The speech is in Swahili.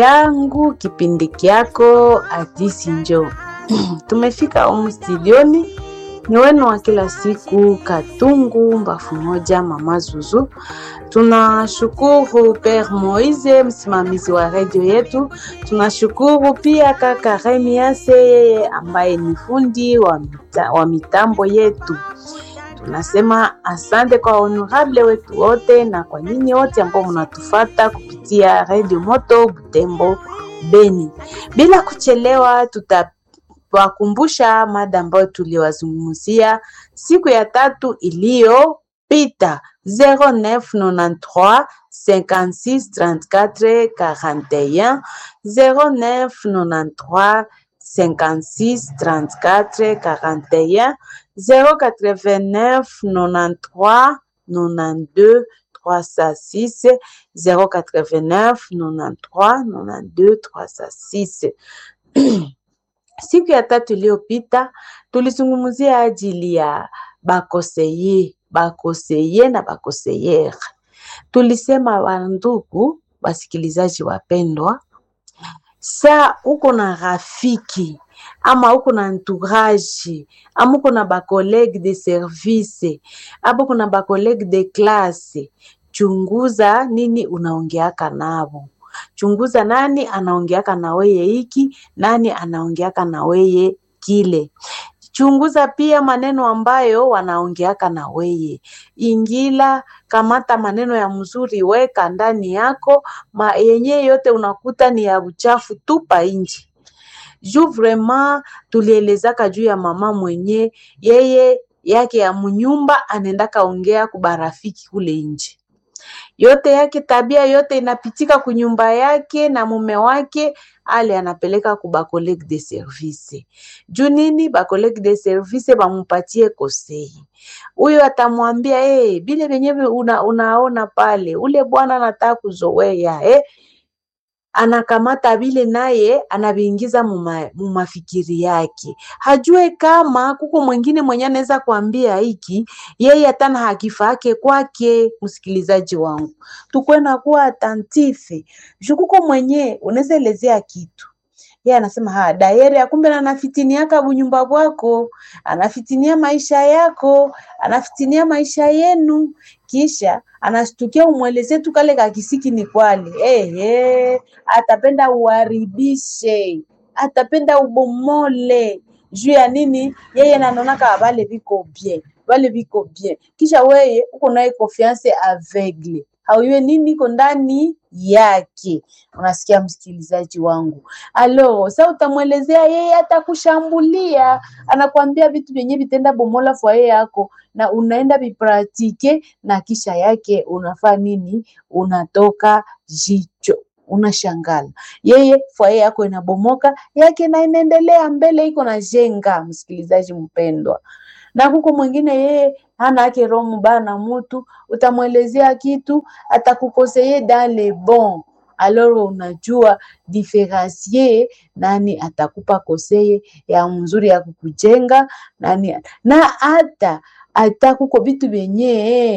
yangu kipindi kyako Hadisi Njoo. Tumefika humu studioni, ni wenu wa kila siku Katungu Mbafu Moja, Mama Zuzu. Tunashukuru Pere Moise, msimamizi wa redio yetu. Tunashukuru pia kaka Remiase, yeye ambaye ni fundi wa, mita, wa mitambo yetu. Tunasema asante kwa honorable wetu wote na kwa nyinyi wote ambao mnatufata kupitia redio Moto Butembo Beni. Bila kuchelewa, tutawakumbusha mada ambayo tuliwazungumzia siku ya tatu iliyopita 0993 56 34 41 0993 56 34 41 089 93 92 306 089 93 92 306. Siku ya tatu iliyopita tulizungumzia ajili ya bakoseye bakoseye na bakoseyere. Tulisema wandugu wasikilizaji wapendwa, sa uko na rafiki ama uko na entourage ama uko na bacollege de service ama uko na bacollege de classe, chunguza nini unaongeaka nabo. Chunguza nani anaongeaka na weye hiki, nani anaongeaka na weye kile. Chunguza pia maneno ambayo wanaongeaka na weye. Ingila, kamata maneno ya mzuri, weka ndani yako, ma yenye yote unakuta ni ya uchafu, tupa nje juu vraiment tulielezaka juu ya mama mwenye yeye yake ya munyumba anaendaka ongea kubarafiki kule nje yote yake tabia yote inapitika kunyumba yake na mume wake ale anapeleka ku ba collègue de service. Juu nini? Ba collègue de service bamupatie kosei. Huyo atamwambia hey, bile venyewe una, unaona pale ule bwana anataka kuzoea eh, anakamata vile naye anaviingiza mumafikiri yake, hajue kama kuko mwingine mwenye anaweza kuambia hiki yeye hatana hakifa yake kwake. Msikilizaji wangu, tukwena kuwa atentife juu kuko mwenye unaweza elezea kitu yeye anasema ha dayere akumbe anafitiniaka bunyumba bwako, anafitinia maisha yako, anafitinia maisha yenu, kisha anashtukia umweleze tu kale kakisiki ni kwale. Eh, eh, atapenda uharibishe, atapenda ubomole juu ya nini? Yeye nanonaka vale viko bien, vale viko bien, kisha weye uko naye confiance aveugle hauyue nini iko ndani yake. Unasikia msikilizaji wangu? Alo, sa utamwelezea yeye, atakushambulia anakwambia vitu vyenye vitenda bomola fwaye yako, na unaenda vipratike, na kisha yake unafaa nini? Unatoka jicho unashangala yeye fwaye yako inabomoka, yake na inaendelea mbele, iko na jenga. Msikilizaji mpendwa, na kuko mwingine yeye hana yake roho mubaya na mutu, utamwelezea kitu atakukoseye dans le bon alors unajua diferensier nani atakupa koseye ya mzuri ya kukujenga nani, na hata hata kuko vitu vyenye